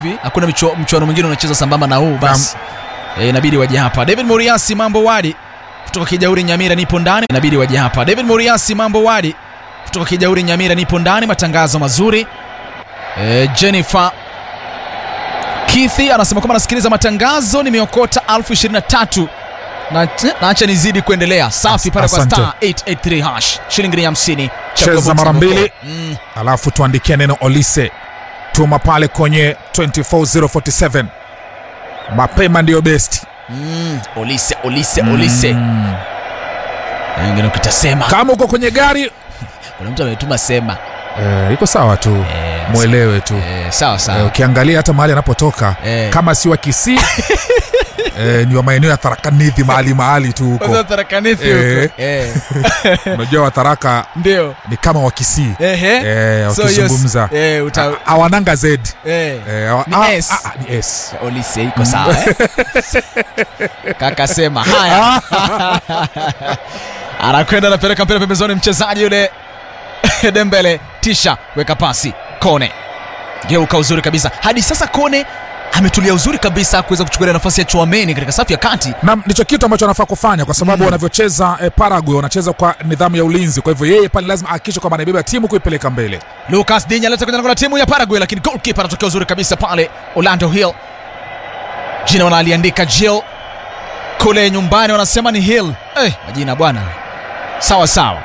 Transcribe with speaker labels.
Speaker 1: hivi hakuna michu- mchuano mwingine unacheza sambamba na huu basi Eh, inabidi waje hapa david moriasi mambo wadi kutoka kijauri nyamira nipo ndani inabidi waje hapa david moriasi mambo wadi kutoka kijauri nyamira nipo ndani matangazo mazuri e, jennifer kithi anasema kwamba anasikiliza matangazo nimeokota 23 na naacha nizidi kuendelea safi pale kwa
Speaker 2: Asante.
Speaker 1: star 883 hash shilingi ni 50
Speaker 2: Cheza
Speaker 1: Chagua box
Speaker 2: mara
Speaker 1: number
Speaker 2: mbili.
Speaker 1: four. mm.
Speaker 2: alafu tuandikia neno olise tuma pale kwenye 24047 mapema ndiyo best
Speaker 1: Mm. olise olise olise
Speaker 2: Mm.
Speaker 1: wengine ukitasema
Speaker 2: kama uko kwenye gari
Speaker 1: kuna mtu ametuma sema
Speaker 2: eh, iko sawa tu
Speaker 1: Eh,
Speaker 2: mwelewe tu
Speaker 1: eh, sawa
Speaker 2: Eh,
Speaker 1: sawa
Speaker 2: ukiangalia hata mahali anapotoka
Speaker 1: Eh.
Speaker 2: kama si wa kisii eh, ni wa maeneo ya tharakanithi mahali mahali tu huko
Speaker 1: Kwanza tarakanithi
Speaker 2: Eh.
Speaker 1: huko. Eh.
Speaker 2: unajua watharaka
Speaker 1: ndio
Speaker 2: ni kama wa kisii
Speaker 1: Ehe.
Speaker 2: eh,
Speaker 1: So,
Speaker 2: wakizungumza
Speaker 1: yes. Eh, uta-
Speaker 2: Ha- hawananga z
Speaker 1: eh.
Speaker 2: eh, hawa-
Speaker 1: Ni
Speaker 2: ah,
Speaker 1: S.
Speaker 2: ah, ah, ni s
Speaker 1: olise iko sawa eh? kaka sema haya anakwenda anapeleka mpira pembezoni mchezaji yule dembele tisha weka pasi kone geuka uzuri kabisa hadi sasa kone ametulia uzuri kabisa kuweza kuchukulia nafasi ya chuameni katika safu ya kati
Speaker 2: na ndicho kitu ambacho anafaa kufanya kwa sababu wanavyocheza eh, Paraguay wanacheza kwa nidhamu ya ulinzi. Kwa hivyo yeye pale lazima ahakikishe kwamba anaibeba timu kuipeleka mbele.
Speaker 1: lucas dinya aleta kwenye lango la timu ya paraguay lakini golkipa anatokea uzuri kabisa pale orlando hill jina wanaliandika jill kule nyumbani wanasema ni hill eh, majina bwana sawa sawa